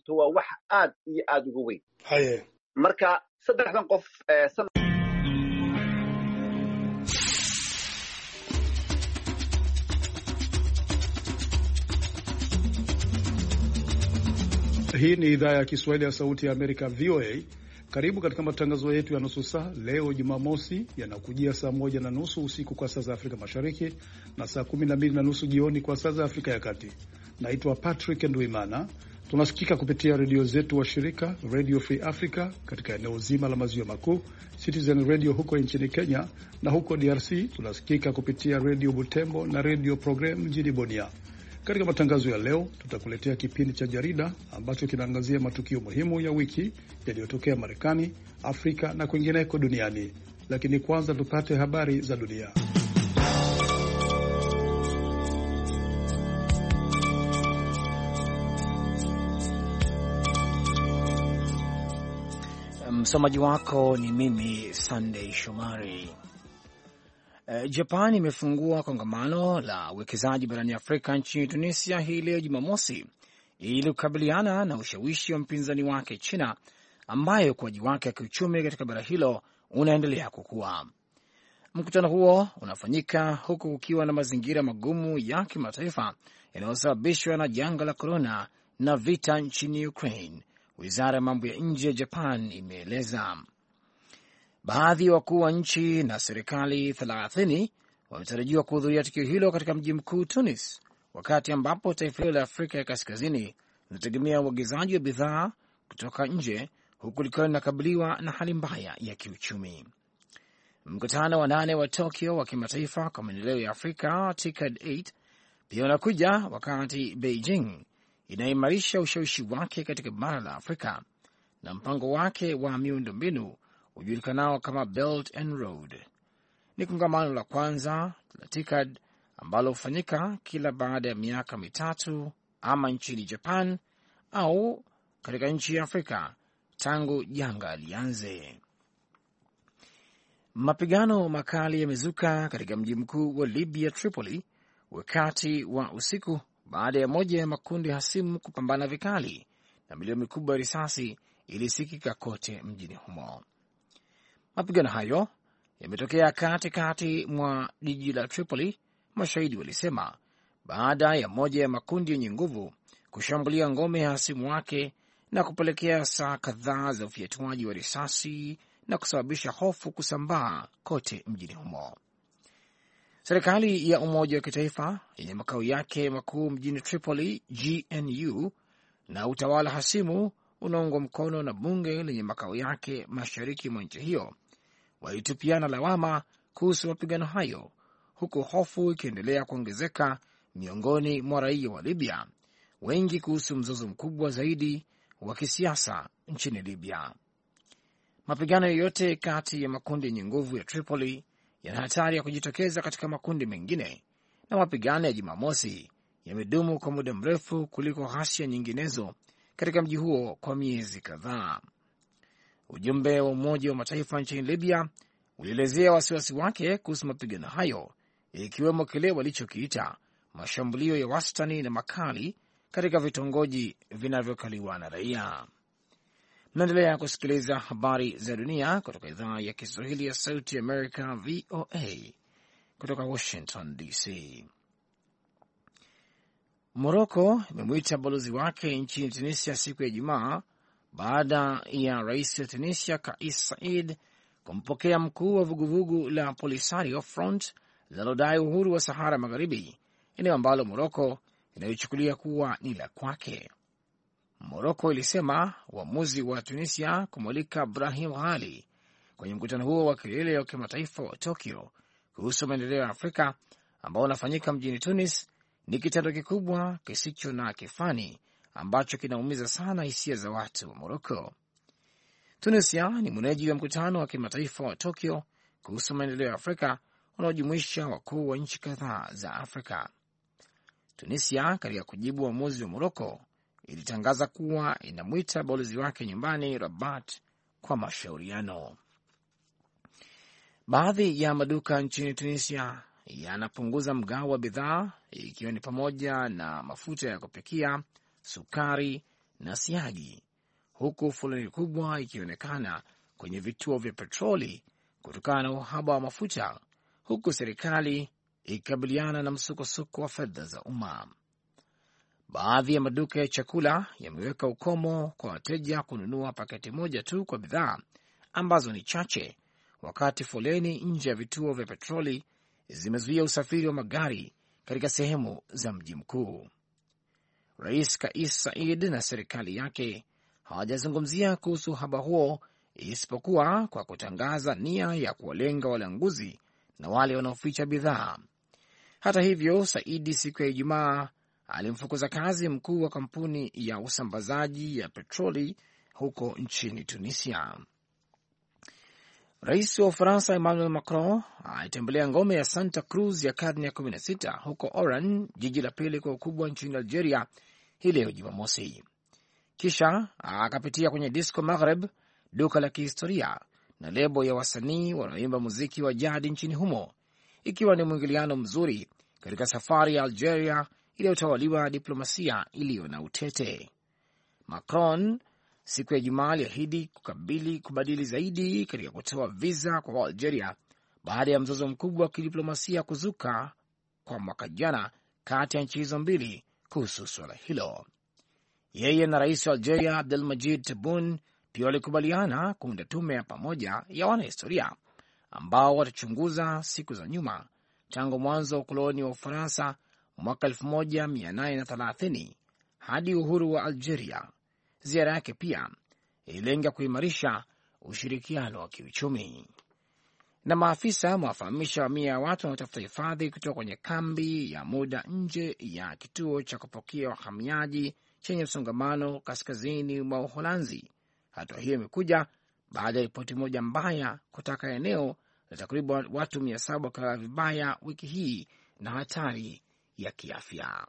horta waa wax aad iyo aad uga weyn haye marka saddexdan qof Hii ni idhaa ya Kiswahili ya Sauti ya Amerika, VOA. Karibu katika matangazo yetu ya nusu saa leo Jumamosi, yanakujia saa moja na nusu usiku kwa saa za Afrika Mashariki na saa kumi na mbili na nusu jioni kwa saa za Afrika ya Kati. Naitwa Patrick Ndwimana. Tunasikika kupitia redio zetu wa shirika Radio Free Africa katika eneo zima la maziwa makuu, Citizen Radio huko nchini Kenya, na huko DRC tunasikika kupitia redio Butembo na redio Program mjini Bunia. Katika matangazo ya leo tutakuletea kipindi cha jarida ambacho kinaangazia matukio muhimu ya wiki yaliyotokea Marekani, Afrika na kwingineko duniani. Lakini kwanza tupate habari za dunia. Msomaji wako ni mimi Sunday Shomari. Japan imefungua kongamano la uwekezaji barani Afrika nchini Tunisia hii leo Jumamosi ili kukabiliana na ushawishi wa mpinzani wake China, ambayo ukuaji wake wa kiuchumi katika bara hilo unaendelea kukua. Mkutano huo unafanyika huku kukiwa na mazingira magumu ya kimataifa yanayosababishwa na janga la korona na vita nchini Ukraine, wizara ya mambo ya nje ya Japan imeeleza. Baadhi ya wakuu wa nchi na serikali thelathini wametarajiwa kuhudhuria tukio hilo katika mji mkuu Tunis, wakati ambapo taifa hilo la Afrika ya kaskazini linategemea uagizaji wa bidhaa kutoka nje, huku likiwa linakabiliwa na hali mbaya ya kiuchumi. Mkutano wa nane wa Tokyo wa kimataifa kwa maendeleo ya Afrika TICAD 8 pia unakuja wakati Beijing inaimarisha ushawishi wake katika bara la Afrika na mpango wake wa miundombinu hujulikanao kama Belt and Road. Ni kongamano la kwanza la TICAD ambalo hufanyika kila baada ya miaka mitatu ama nchini Japan au katika nchi ya Afrika tangu janga lianze. Mapigano makali yamezuka katika mji mkuu wa Libya, Tripoli, wakati wa usiku baada ya moja ya makundi hasimu kupambana vikali na milio mikubwa ya risasi ilisikika kote mjini humo. Mapigano hayo yametokea katikati mwa jiji la Tripoli, mashahidi walisema, baada ya moja ya makundi yenye nguvu kushambulia ngome ya hasimu wake na kupelekea saa kadhaa za ufyatuaji wa risasi na kusababisha hofu kusambaa kote mjini humo. Serikali ya Umoja wa Kitaifa yenye makao yake makuu mjini Tripoli, GNU, na utawala hasimu unaungwa mkono na bunge lenye makao yake mashariki mwa nchi hiyo walitupiana lawama kuhusu mapigano hayo, huku hofu ikiendelea kuongezeka miongoni mwa raia wa Libya wengi kuhusu mzozo mkubwa zaidi wa kisiasa nchini Libya. Mapigano yoyote kati ya makundi yenye nguvu ya Tripoli yana hatari ya kujitokeza katika makundi mengine, na mapigano ya Jumamosi yamedumu kwa muda mrefu kuliko ghasia nyinginezo katika mji huo kwa miezi kadhaa. Ujumbe wa Umoja wa Mataifa nchini Libya ulielezea wasiwasi wake kuhusu mapigano hayo, ikiwemo kile walichokiita mashambulio ya wastani na makali katika vitongoji vinavyokaliwa na raia. Mnaendelea kusikiliza habari za dunia kutoka idhaa ya Kiswahili ya Sauti Amerika, VOA, kutoka Washington DC. Moroko imemwita balozi wake nchini Tunisia siku ya Ijumaa baada ya rais wa Tunisia Kais Said kumpokea mkuu wa vuguvugu la Polisario Front linalodai uhuru wa Sahara Magharibi, eneo ambalo Moroko inayochukulia kuwa ni la kwake. Moroko ilisema uamuzi wa Tunisia kumwalika Brahim Ghali kwenye mkutano huo wa kilele wa kimataifa wa Tokyo kuhusu maendeleo ya Afrika ambao unafanyika mjini Tunis ni kitendo kikubwa kisicho na kifani ambacho kinaumiza sana hisia za watu wa Moroko. Tunisia ni mwenyeji wa mkutano wa kimataifa wa Tokyo kuhusu maendeleo ya Afrika unaojumuisha wakuu wa nchi kadhaa za Afrika. Tunisia, katika kujibu uamuzi wa Moroko, ilitangaza kuwa inamwita balozi wake nyumbani Rabat kwa mashauriano. Baadhi ya maduka nchini Tunisia yanapunguza mgao wa bidhaa ikiwa ni pamoja na mafuta ya kupikia, sukari na siagi, huku foleni kubwa ikionekana kwenye vituo vya petroli kutokana na uhaba wa mafuta, huku serikali ikikabiliana na msukosuko wa fedha za umma. Baadhi ya maduka ya chakula yameweka ukomo kwa wateja kununua paketi moja tu kwa bidhaa ambazo ni chache, wakati foleni nje ya vituo vya petroli zimezuia usafiri wa magari katika sehemu za mji mkuu. Rais Kais Said na serikali yake hawajazungumzia kuhusu uhaba huo, isipokuwa kwa kutangaza nia ya kuwalenga walanguzi na wale wanaoficha bidhaa. Hata hivyo, Saidi siku ya Ijumaa alimfukuza kazi mkuu wa kampuni ya usambazaji ya petroli huko nchini Tunisia. Rais wa Ufaransa Emmanuel Macron alitembelea ngome ya Santa Cruz ya karne ya 16 huko Oran, jiji la pili kwa ukubwa nchini Algeria, hii leo Jumamosi. Kisha akapitia kwenye Disco Maghreb, duka la kihistoria na lebo ya wasanii wanaoimba muziki wa jadi nchini humo, ikiwa ni mwingiliano mzuri katika safari ya Algeria iliyotawaliwa na diplomasia iliyo na utete. Macron siku ya Ijumaa aliahidi kukabili kubadili zaidi katika kutoa viza kwa Waalgeria baada ya mzozo mkubwa wa kidiplomasia kuzuka kwa mwaka jana kati ya nchi hizo mbili kuhusu suala hilo. Yeye na rais wa Algeria Abdel Majid Tebboune pia walikubaliana kuunda tume ya pamoja ya wanahistoria ambao watachunguza siku za nyuma tangu mwanzo wa ukoloni wa Ufaransa mwaka 1830 hadi uhuru wa Algeria. Ziara yake pia ililenga kuimarisha ushirikiano wa kiuchumi. Na maafisa wamewafahamisha mamia ya watu wanaotafuta hifadhi kutoka kwenye kambi ya muda nje ya kituo cha kupokea wahamiaji chenye msongamano kaskazini mwa Uholanzi. Hatua hiyo imekuja baada ya ripoti moja mbaya kutaka eneo la takriban watu mia saba wakalala vibaya wiki hii na hatari ya kiafya.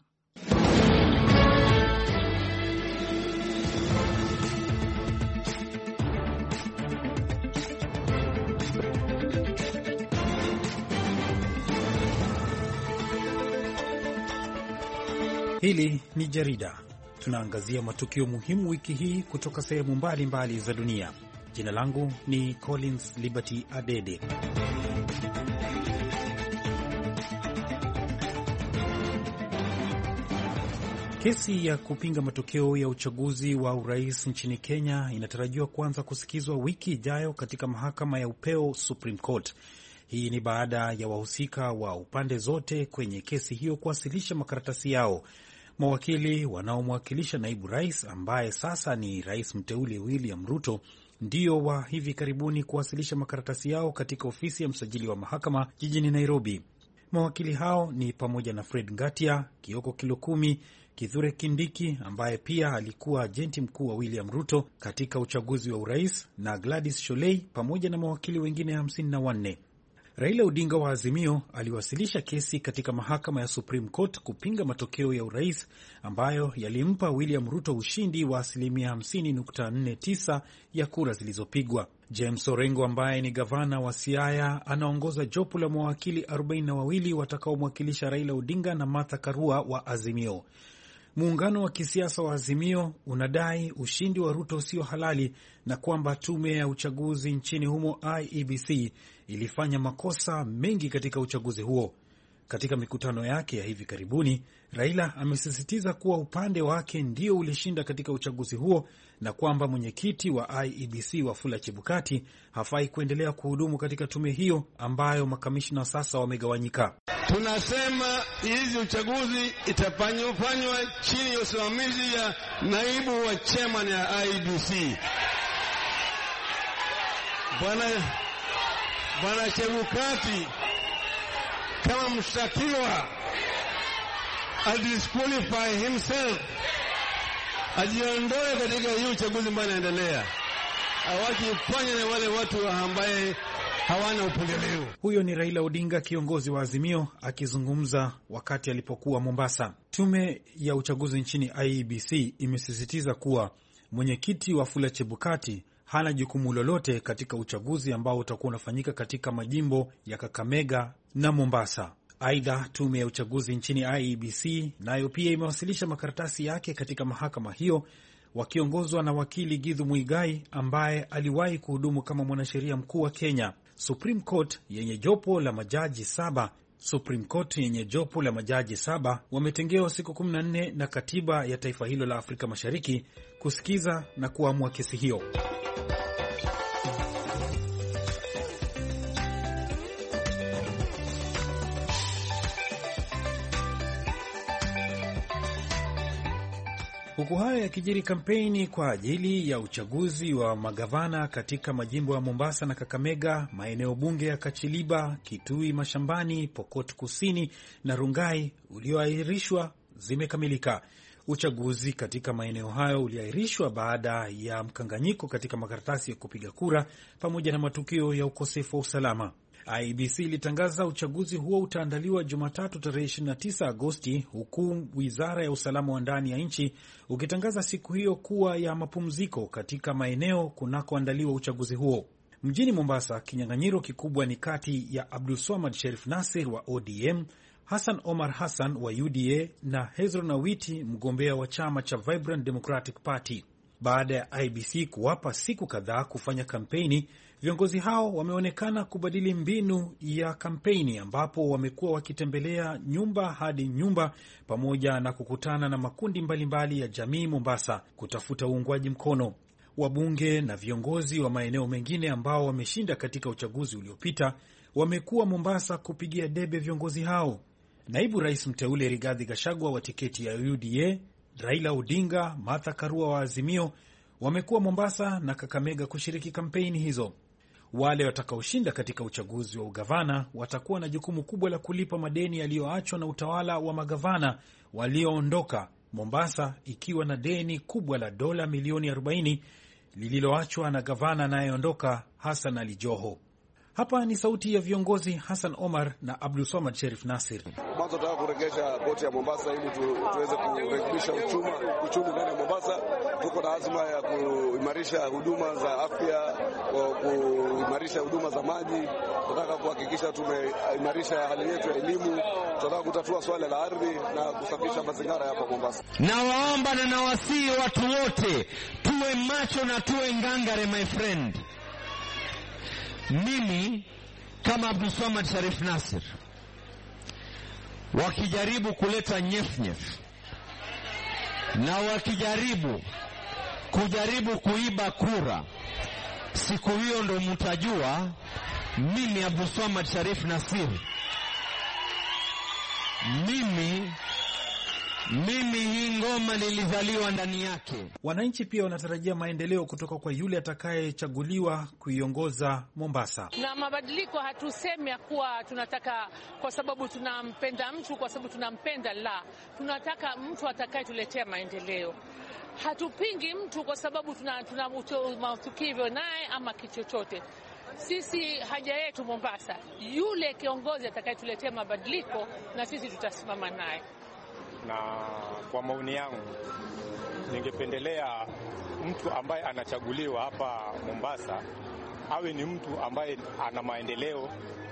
Hili ni jarida. Tunaangazia matukio muhimu wiki hii kutoka sehemu mbalimbali za dunia. Jina langu ni Collins Liberty Adede. Kesi ya kupinga matokeo ya uchaguzi wa urais nchini Kenya inatarajiwa kuanza kusikizwa wiki ijayo katika mahakama ya upeo Supreme Court. Hii ni baada ya wahusika wa upande zote kwenye kesi hiyo kuwasilisha makaratasi yao. Mawakili wanaomwakilisha naibu rais ambaye sasa ni rais mteule William Ruto ndio wa hivi karibuni kuwasilisha makaratasi yao katika ofisi ya msajili wa mahakama jijini Nairobi. Mawakili hao ni pamoja na Fred Ngatia, Kioko Kilokumi, Kithure Kindiki ambaye pia alikuwa ajenti mkuu wa William Ruto katika uchaguzi wa urais na Gladys Sholei pamoja na mawakili wengine hamsini na wanne. Raila Odinga wa Azimio aliwasilisha kesi katika mahakama ya Supreme Court kupinga matokeo ya urais ambayo yalimpa William Ruto ushindi wa asilimia 50.49 ya kura zilizopigwa. James Orengo ambaye ni gavana wa Siaya anaongoza jopo la mawakili 42 watakaomwakilisha Raila Odinga na Martha Karua wa Azimio. Muungano wa kisiasa wa Azimio unadai ushindi wa Ruto sio halali na kwamba tume ya uchaguzi nchini humo IEBC ilifanya makosa mengi katika uchaguzi huo. Katika mikutano yake ya hivi karibuni, Raila amesisitiza kuwa upande wake ndio ulishinda katika uchaguzi huo na kwamba mwenyekiti wa IEBC Wafula Chebukati hafai kuendelea kuhudumu katika tume hiyo ambayo makamishna sasa wamegawanyika. Tunasema hizi uchaguzi itafanywa chini ya usimamizi ya naibu wa chairman ya IEBC bwana bwana Chebukati kama mshtakiwa adisqualify himself, ajiondoe katika hii uchaguzi ambayo inaendelea, awakifanya na wale watu ambaye hawana upendeleo. Huyo ni Raila Odinga, kiongozi wa Azimio, akizungumza wakati alipokuwa Mombasa. Tume ya uchaguzi nchini IEBC imesisitiza kuwa mwenyekiti Wafula Chebukati hana jukumu lolote katika uchaguzi ambao utakuwa unafanyika katika majimbo ya Kakamega na Mombasa. Aidha, tume ya uchaguzi nchini IEBC nayo pia imewasilisha makaratasi yake katika mahakama hiyo wakiongozwa na wakili Githu Muigai ambaye aliwahi kuhudumu kama mwanasheria mkuu wa Kenya. Supreme Court yenye jopo la majaji saba Supreme Court yenye jopo la majaji saba wametengewa siku 14 na katiba ya taifa hilo la Afrika Mashariki kusikiza na kuamua kesi hiyo. Huku hayo yakijiri, kampeni kwa ajili ya uchaguzi wa magavana katika majimbo ya Mombasa na Kakamega, maeneo bunge ya Kachiliba, Kitui Mashambani, Pokot Kusini na Rungai ulioahirishwa zimekamilika. Uchaguzi katika maeneo hayo uliahirishwa baada ya mkanganyiko katika makaratasi ya kupiga kura pamoja na matukio ya ukosefu wa usalama. IBC ilitangaza uchaguzi huo utaandaliwa Jumatatu tarehe 29 Agosti, huku wizara ya usalama wa ndani ya nchi ukitangaza siku hiyo kuwa ya mapumziko katika maeneo kunakoandaliwa uchaguzi huo. Mjini Mombasa, kinyang'anyiro kikubwa ni kati ya Abdulswamad Sherif Nasir wa ODM, Hassan Omar Hassan wa UDA na Hezron Awiti, mgombea wa chama cha Vibrant Democratic Party. Baada ya IBC kuwapa siku kadhaa kufanya kampeni, viongozi hao wameonekana kubadili mbinu ya kampeni, ambapo wamekuwa wakitembelea nyumba hadi nyumba pamoja na kukutana na makundi mbalimbali mbali ya jamii Mombasa kutafuta uungwaji mkono. Wabunge na viongozi wa maeneo mengine ambao wameshinda katika uchaguzi uliopita wamekuwa Mombasa kupigia debe viongozi hao. Naibu rais mteule Rigathi Gachagua wa tiketi ya UDA Raila Odinga, Martha Karua wa Azimio wamekuwa Mombasa na Kakamega kushiriki kampeni hizo. Wale watakaoshinda katika uchaguzi wa ugavana watakuwa na jukumu kubwa la kulipa madeni yaliyoachwa na utawala wa magavana walioondoka, Mombasa ikiwa na deni kubwa la dola milioni 40 lililoachwa na gavana anayeondoka Hassan Ali Joho. Hapa ni sauti ya viongozi Hassan Omar na Abdulswamad Sherif Nasir. Mwanzo tunataka kuregesha poti ya Mombasa ili tu, tuweze kurekebisha uchumi uchumi ndani ya Mombasa. Tuko na azma ya kuimarisha huduma za afya, kuimarisha huduma za maji. Tunataka kuhakikisha tumeimarisha hali yetu ya elimu. Tunataka kutatua swala la ardhi na kusafisha mazingira hapa Mombasa. Nawaomba na nawasihi watu wote tuwe macho na tuwe ngangare, my friend. Mimi kama Abdulswamad Sharif Nasir, wakijaribu kuleta nyefnyef na wakijaribu kujaribu kuiba kura, siku hiyo ndo mtajua mimi Abdulswamad Sharif Nasir, mimi mimi hii ngoma nilizaliwa ndani yake. Wananchi pia wanatarajia maendeleo kutoka kwa yule atakayechaguliwa kuiongoza Mombasa. Na mabadiliko hatusemi ya kuwa tunataka kwa sababu tunampenda mtu, kwa sababu tunampenda, la, tunataka mtu atakayetuletea maendeleo. Hatupingi mtu kwa sababu tuna, tuna matukivyo naye ama kitu chochote. Sisi haja yetu Mombasa, yule kiongozi atakayetuletea mabadiliko, na sisi tutasimama naye na kwa maoni yangu ningependelea mtu ambaye anachaguliwa hapa Mombasa awe ni mtu ambaye ana maendeleo,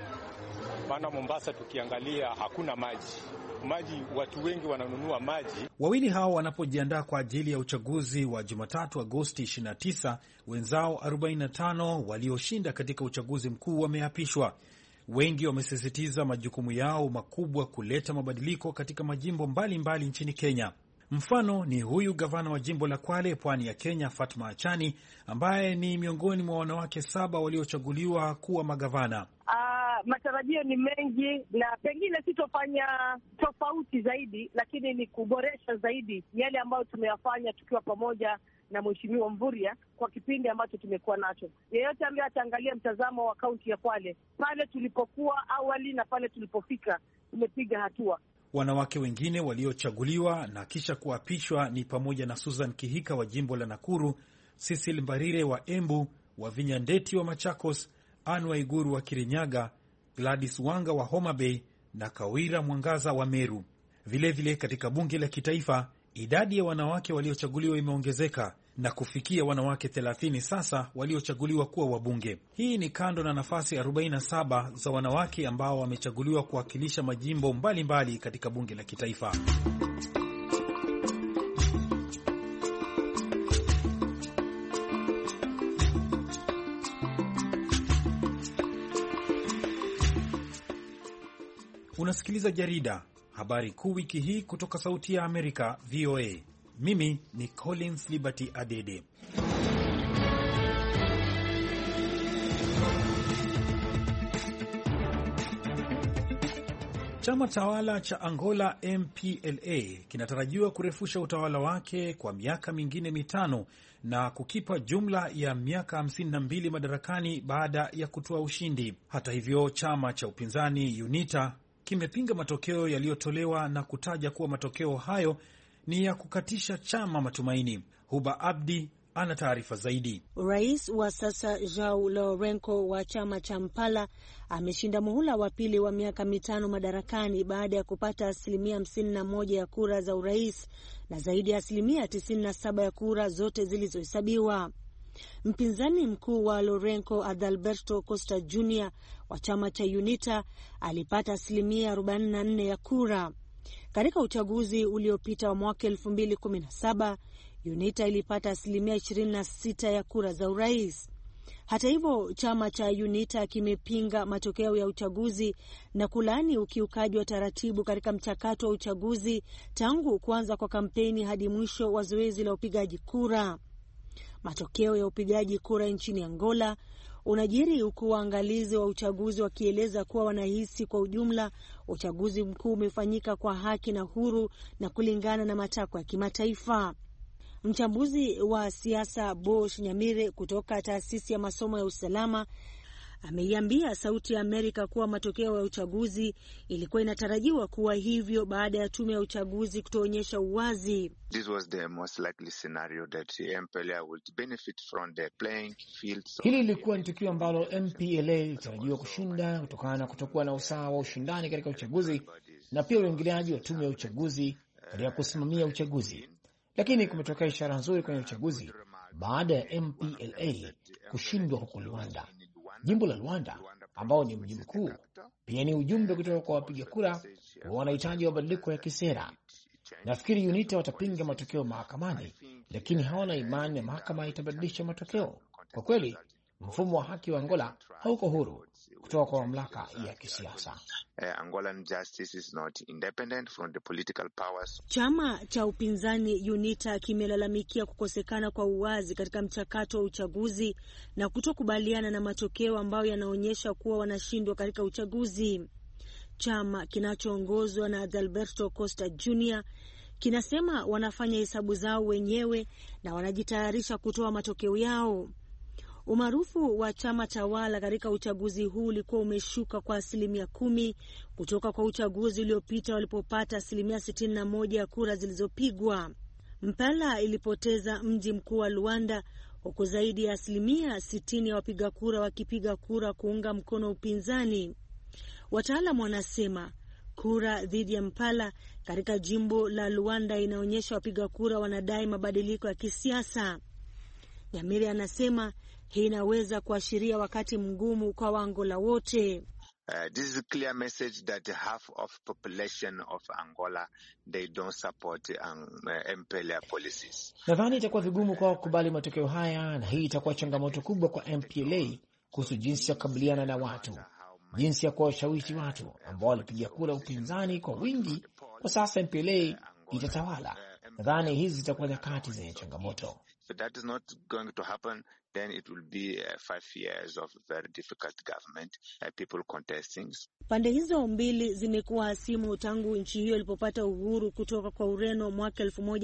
maana Mombasa tukiangalia hakuna maji maji, watu wengi wananunua maji. Wawili hao wanapojiandaa kwa ajili ya uchaguzi wa Jumatatu Agosti 29, wenzao 45 walioshinda katika uchaguzi mkuu wameapishwa. Wengi wamesisitiza majukumu yao makubwa kuleta mabadiliko katika majimbo mbalimbali mbali nchini Kenya. Mfano ni huyu gavana wa jimbo la Kwale, pwani ya Kenya, Fatma Achani, ambaye ni miongoni mwa wanawake saba waliochaguliwa kuwa magavana. Uh, matarajio ni mengi na pengine sitofanya tofauti zaidi, lakini ni kuboresha zaidi yale ambayo tumeyafanya tukiwa pamoja na Mheshimiwa Mvurya kwa kipindi ambacho tumekuwa nacho. Yeyote ambaye ataangalia mtazamo wa kaunti ya Kwale, pale tulipokuwa awali na pale tulipofika, tumepiga hatua. Wanawake wengine waliochaguliwa na kisha kuapishwa ni pamoja na Susan Kihika wa jimbo la Nakuru, Cecil Mbarire wa Embu, Wavinya Ndeti wa Machakos, Anne Waiguru wa Kirinyaga, Gladys Wanga wa Homa Bay na Kawira Mwangaza wa Meru. Vilevile vile katika bunge la kitaifa idadi ya wanawake waliochaguliwa imeongezeka na kufikia wanawake 30 sasa waliochaguliwa kuwa wabunge. Hii ni kando na nafasi 47 za wanawake ambao wamechaguliwa kuwakilisha majimbo mbalimbali mbali katika bunge la kitaifa. Unasikiliza jarida habari kuu wiki hii kutoka Sauti ya Amerika, VOA. Mimi ni Collins Liberty Adede. Chama tawala cha Angola MPLA kinatarajiwa kurefusha utawala wake kwa miaka mingine mitano na kukipa jumla ya miaka 52 madarakani baada ya kutoa ushindi. Hata hivyo, chama cha upinzani UNITA kimepinga matokeo yaliyotolewa na kutaja kuwa matokeo hayo ni ya kukatisha chama matumaini. Huba Abdi ana taarifa zaidi. Rais wa sasa Joao Lourenco wa chama cha Mpala ameshinda muhula wa pili wa miaka mitano madarakani baada ya kupata asilimia hamsini na moja ya kura za urais na zaidi ya asilimia tisini na saba ya kura zote zilizohesabiwa. Mpinzani mkuu wa Lourenco Adalberto Costa Jr wa chama cha UNITA alipata asilimia 44 ya kura. Katika uchaguzi uliopita wa mwaka 2017 UNITA ilipata asilimia 26 ya kura za urais. Hata hivyo, chama cha UNITA kimepinga matokeo ya uchaguzi na kulaani ukiukaji wa taratibu katika mchakato wa uchaguzi tangu kuanza kwa kampeni hadi mwisho wa zoezi la upigaji kura. Matokeo ya upigaji kura nchini Angola unajiri huku waangalizi wa uchaguzi wakieleza kuwa wanahisi kwa ujumla uchaguzi mkuu umefanyika kwa haki na huru na kulingana na matakwa ya kimataifa. Mchambuzi wa siasa Bosh Nyamire kutoka taasisi ya masomo ya usalama ameiambia Sauti ya Amerika kuwa matokeo ya uchaguzi ilikuwa inatarajiwa kuwa hivyo baada ya tume ya uchaguzi kutoonyesha uwazi. Hili lilikuwa ni tukio ambalo MPLA ilitarajiwa kushinda kutokana na kutokuwa na usawa wa ushindani katika uchaguzi na pia uingiliaji wa tume ya uchaguzi katika kusimamia uchaguzi lakini kumetokea ishara nzuri kwenye uchaguzi baada ya MPLA kushindwa huko Luanda. Jimbo la Luanda ambao ni mji mkuu, pia ni ujumbe kutoka kwa wapiga kura wa wanahitaji mabadiliko ya kisera. Nafikiri UNITA watapinga matokeo mahakamani, lakini hawana imani ya mahakama itabadilisha matokeo. Kwa kweli, mfumo wa haki wa Angola hauko huru kutoka kwa mamlaka ya kisiasa. Chama cha upinzani UNITA kimelalamikia kukosekana kwa uwazi katika mchakato wa uchaguzi na kutokubaliana na matokeo ambayo yanaonyesha kuwa wanashindwa katika uchaguzi. Chama kinachoongozwa na Adalberto Costa Jr kinasema wanafanya hesabu zao wenyewe na wanajitayarisha kutoa matokeo yao. Umaarufu wa chama tawala katika uchaguzi huu ulikuwa umeshuka kwa asilimia kumi kutoka kwa uchaguzi uliopita walipopata asilimia sitini na moja ya kura zilizopigwa. Mpala ilipoteza mji mkuu wa Luanda, huku zaidi ya asilimia sitini ya wapiga kura wakipiga kura kuunga mkono upinzani. Wataalam wanasema kura dhidi ya Mpala katika jimbo la Luanda inaonyesha wapiga kura wanadai mabadiliko ya kisiasa. Nyamiri anasema hii inaweza kuashiria wakati mgumu kwa Waangola wote. Uh, this is a clear message that half of population of Angola they don't support um, uh, MPLA policies. Nadhani itakuwa vigumu kwao kukubali matokeo haya, na hii itakuwa changamoto kubwa kwa MPLA kuhusu jinsi ya kukabiliana na watu, jinsi ya kuwashawishi watu ambao walipiga kura upinzani kwa wingi. Kwa sasa MPLA itatawala. Nadhani hizi zitakuwa nyakati zenye changamoto. If that is not going to happen, then it will be uh, five years of very difficult government, uh, people contesting. Pande hizo mbili zimekuwa hasimu tangu nchi hiyo ilipopata uhuru kutoka kwa Ureno mwaka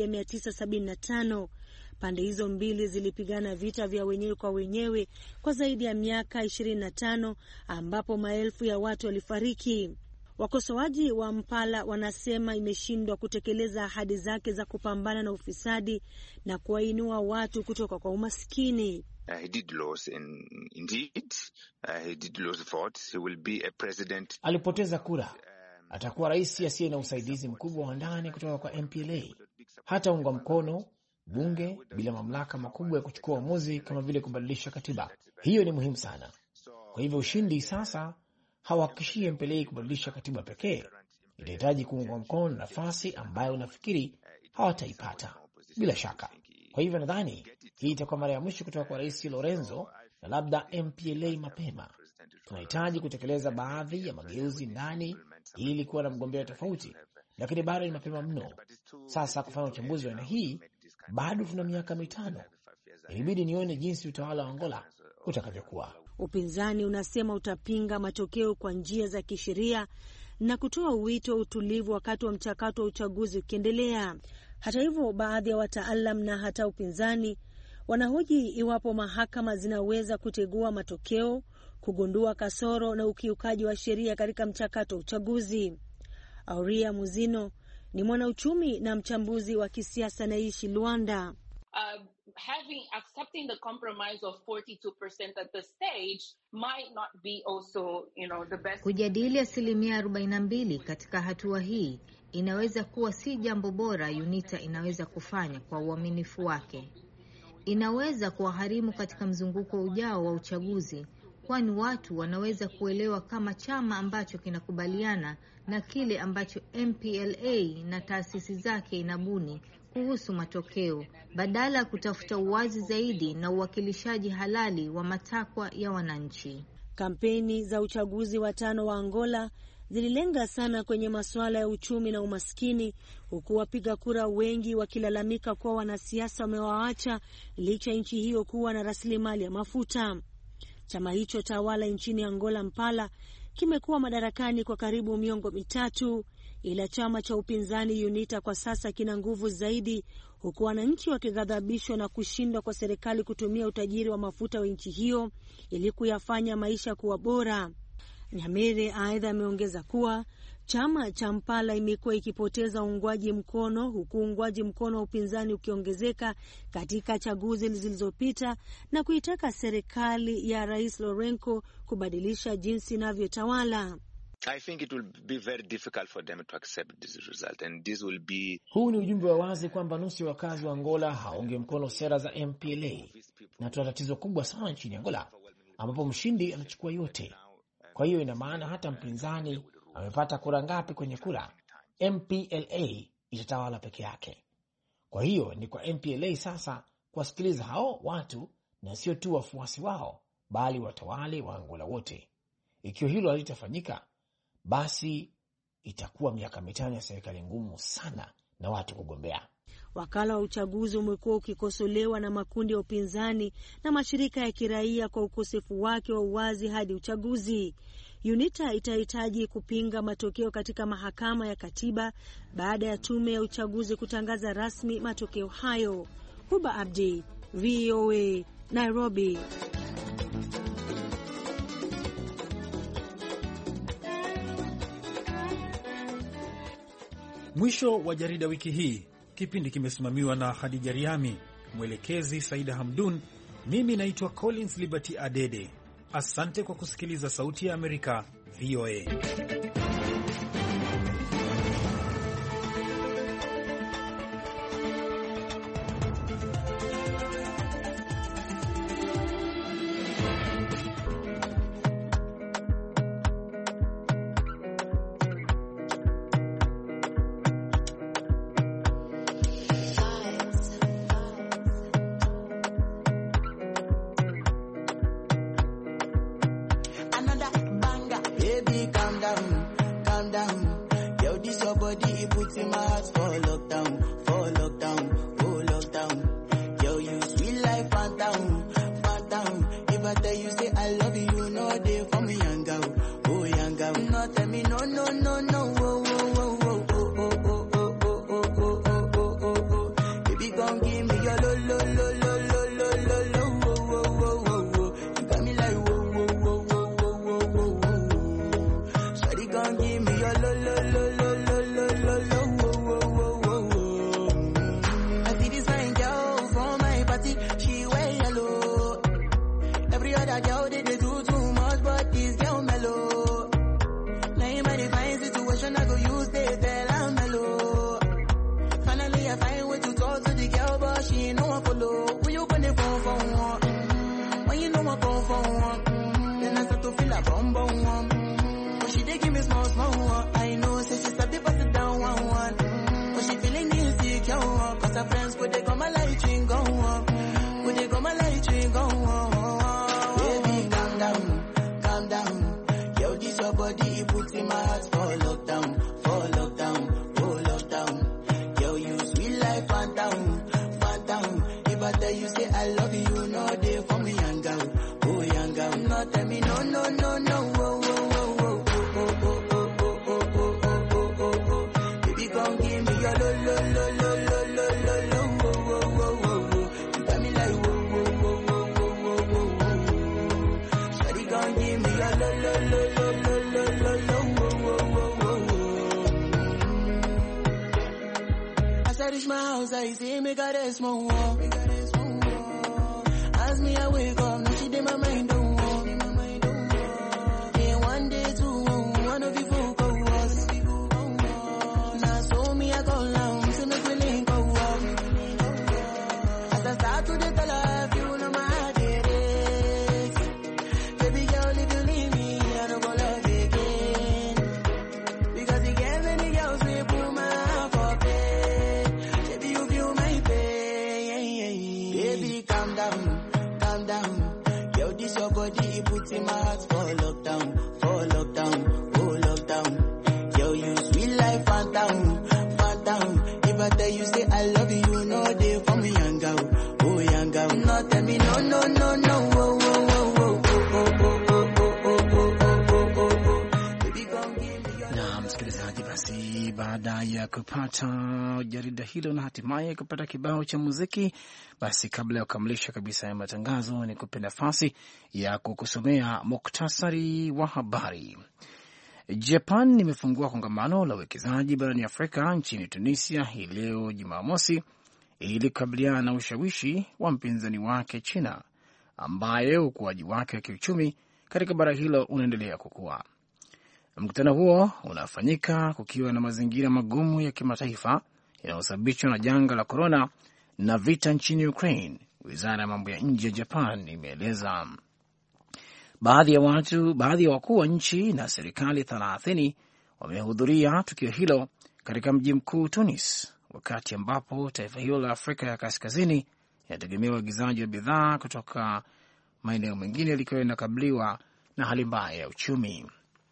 1975. Pande hizo mbili zilipigana vita vya wenyewe kwa wenyewe kwa zaidi ya miaka 25 ambapo maelfu ya watu walifariki. Wakosoaji wa Mpala wanasema imeshindwa kutekeleza ahadi zake za kupambana na ufisadi na kuwainua watu kutoka kwa umaskini. Uh, he did lose in, indeed. Uh, he did lose votes. He will be a president. Alipoteza kura, atakuwa rais asiye na usaidizi mkubwa wa ndani kutoka kwa MPLA. Hata unga mkono bunge bila mamlaka makubwa ya kuchukua uamuzi kama vile kubadilisha katiba. Hiyo ni muhimu sana. Kwa hivyo ushindi sasa hawahakikishie MPLA kubadilisha katiba pekee, itahitaji kuungwa mkono na nafasi ambayo nafikiri hawataipata bila shaka. Kwa hivyo nadhani hii itakuwa mara ya mwisho kutoka kwa rais Lorenzo na labda MPLA mapema. Tunahitaji kutekeleza baadhi ya mageuzi ndani ili kuwa na mgombea tofauti, lakini bado ni mapema mno sasa kufanya uchambuzi wa aina hii. Bado tuna miaka mitano, ilibidi nione jinsi utawala wa Angola utakavyokuwa. Upinzani unasema utapinga matokeo kwa njia za kisheria na kutoa wito wa utulivu wakati wa mchakato wa uchaguzi ukiendelea. Hata hivyo, baadhi ya wataalam na hata upinzani wanahoji iwapo mahakama zinaweza kutegua matokeo, kugundua kasoro na ukiukaji wa sheria katika mchakato wa uchaguzi. Auria Muzino ni mwanauchumi na mchambuzi wa kisiasa anaishi Luanda. Uh, having accepting the compromise of 42% at the stage might not be also, you know, the best. Kujadili asilimia 42 katika hatua hii inaweza kuwa si jambo bora UNITA inaweza kufanya kwa uaminifu wake. Inaweza kuwaharimu katika mzunguko ujao wa uchaguzi, kwani watu wanaweza kuelewa kama chama ambacho kinakubaliana na kile ambacho MPLA na taasisi zake inabuni kuhusu matokeo badala ya kutafuta uwazi zaidi na uwakilishaji halali wa matakwa ya wananchi. Kampeni za uchaguzi wa tano wa Angola zililenga sana kwenye masuala ya uchumi na umaskini, huku wapiga kura wengi wakilalamika kuwa wanasiasa wamewaacha licha ya nchi hiyo kuwa na rasilimali ya mafuta. Chama hicho tawala nchini Angola, Mpala, kimekuwa madarakani kwa karibu miongo mitatu, ila chama cha upinzani UNITA kwa sasa kina nguvu zaidi, huku wananchi wakighadhabishwa na kushindwa kwa serikali kutumia utajiri wa mafuta wa nchi hiyo ili kuyafanya maisha kuwa bora. Nyamere aidha ameongeza kuwa chama cha Mpala imekuwa ikipoteza uungwaji mkono huku uungwaji mkono wa upinzani ukiongezeka katika chaguzi zilizopita na kuitaka serikali ya Rais Lourenco kubadilisha jinsi inavyotawala. Be... huu ni ujumbe wa wazi kwamba nusu ya wakazi wa Angola hawaungi mkono sera za MPLA, na tuna tatizo kubwa sana nchini Angola ambapo mshindi anachukua yote. Kwa hiyo ina maana hata mpinzani amepata kura ngapi kwenye kura, MPLA itatawala peke yake. Kwa hiyo ni kwa MPLA sasa kuwasikiliza hao watu na sio tu wafuasi wao, bali watawale wa Angola wote. Ikiwa hilo halitafanyika, basi itakuwa miaka mitano ya serikali ngumu sana na watu kugombea. Wakala wa uchaguzi umekuwa ukikosolewa na makundi ya upinzani na mashirika ya kiraia kwa ukosefu wake wa uwazi hadi uchaguzi. UNITA itahitaji kupinga matokeo katika mahakama ya katiba baada ya tume ya uchaguzi kutangaza rasmi matokeo hayo. Huba Abdi, VOA, Nairobi. Mwisho wa jarida wiki hii. Kipindi kimesimamiwa na Hadija Riami, mwelekezi Saida Hamdun. Mimi naitwa Collins Liberty Adede. Asante kwa kusikiliza Sauti ya Amerika, VOA. I love you, no day for me, young girl. Oh, young girl. No, tell me no, no, no, no. Oh, oh, oh, oh, oh, oh, oh, oh, oh, oh, oh, oh, oh, oh. Baby, come give me your lo, lo, lo, lo, lo, lo, lo, lo. Oh, oh, oh, oh, oh. You got me like whoa, whoa, whoa, whoa, whoa, whoa, whoa, whoa. Shawty, come give me your lo, lo, lo, lo, lo, lo, lo, lo. Oh, oh, oh, oh, oh. As I reach my house, I see me got a small wall. As me, I wake up, now she did my mind don't walk. Then one day, two, one of you folk go was. Now so me, I go long, so me willing go walk. As I start to the tell her, you know my heart it is. Baby girl, if you leave me, I don't go love again. Because you get many girls, we put my heart for bed. Baby, you feel my pain. Baby, calm down, calm down. Yo, this your body, it puts in my heart for lockdown, for lockdown, oh lockdown. Yo, you sweet life, phantom, phantom. If I tell you, say I love you, you know they for me, young girl, oh young girl. No, tell me, no, no, no, no, oh, oh, oh, oh, oh, oh, oh, oh, oh, oh, oh, oh, oh. Baby, come give me your na msikilizaji, basi baada ya kupata jarida hilo na hatimaye kupata kibao cha muziki, basi kabla ya kukamilisha kabisa ya matangazo, ni kupe nafasi ya kukusomea muktasari wa habari. Japan imefungua kongamano la uwekezaji barani Afrika nchini Tunisia hii leo Jumamosi ili kukabiliana na ushawishi wa mpinzani wake China, ambaye ukuaji wake wa kiuchumi katika bara hilo unaendelea kukua. Mkutano huo unafanyika kukiwa na mazingira magumu ya kimataifa yanayosababishwa na janga la korona na vita nchini Ukraine. Wizara ya mambo ya nje ya Japan imeeleza baadhi ya watu, baadhi ya wakuu wa nchi na serikali thelathini wamehudhuria tukio hilo katika mji mkuu Tunis, wakati ambapo taifa hilo la Afrika ya kaskazini inategemea uagizaji wa bidhaa kutoka maeneo mengine likiwa linakabiliwa na hali mbaya ya uchumi.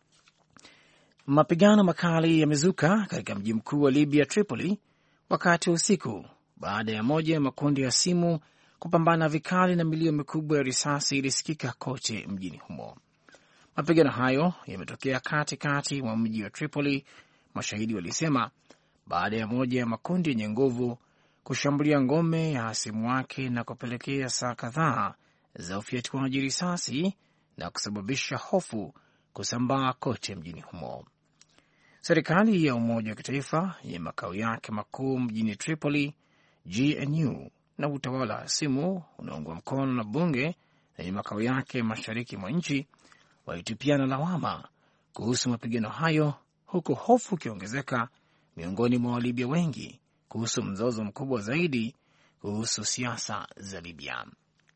Mapigano makali yamezuka katika mji mkuu wa Libya, Tripoli, wakati wa usiku baada ya moja ya makundi ya simu kupambana vikali na milio mikubwa ya risasi ilisikika kote mjini humo. Mapigano hayo yametokea katikati mwa mji wa Tripoli, mashahidi walisema, baada ya moja ya makundi yenye nguvu kushambulia ngome ya hasimu wake na kupelekea saa kadhaa za ufyatuaji risasi na kusababisha hofu kusambaa kote mjini humo. Serikali ya Umoja wa Kitaifa yenye makao yake makuu mjini Tripoli, GNU, na utawala hasimu unaungwa mkono na bunge lenye makao yake mashariki mwa nchi walitupiana lawama kuhusu mapigano hayo, huku hofu ikiongezeka miongoni mwa Walibya wengi kuhusu mzozo mkubwa zaidi kuhusu siasa za Libya.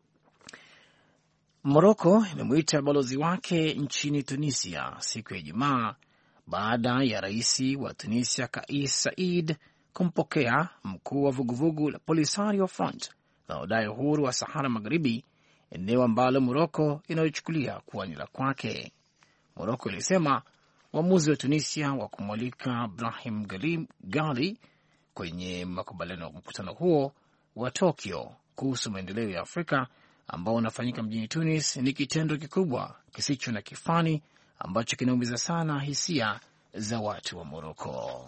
Moroko imemwita balozi wake nchini Tunisia siku ya Ijumaa baada ya rais wa Tunisia Kais Saied kumpokea mkuu wa vuguvugu la Polisario Front linalodai uhuru wa Sahara Magharibi, eneo ambalo Moroko inayochukulia kuwa ni la kwake. Moroko ilisema uamuzi wa Tunisia wa kumwalika Brahim Gali kwenye makubaliano ya mkutano huo wa Tokyo kuhusu maendeleo ya Afrika ambao unafanyika mjini Tunis ni kitendo kikubwa kisicho na kifani ambacho kinaumiza sana hisia za watu wa Moroko.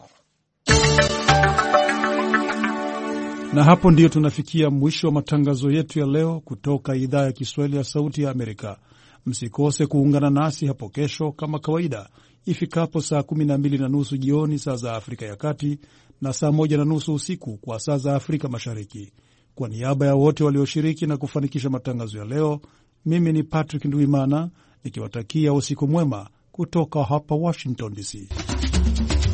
Na hapo ndiyo tunafikia mwisho wa matangazo yetu ya leo kutoka idhaa ya Kiswahili ya Sauti ya Amerika. Msikose kuungana nasi hapo kesho kama kawaida ifikapo saa kumi na mbili na nusu jioni saa za Afrika ya Kati na saa moja na nusu usiku kwa saa za Afrika Mashariki. Kwa niaba ya wote walioshiriki na kufanikisha matangazo ya leo, mimi ni Patrick Ndwimana nikiwatakia usiku mwema kutoka hapa Washington DC.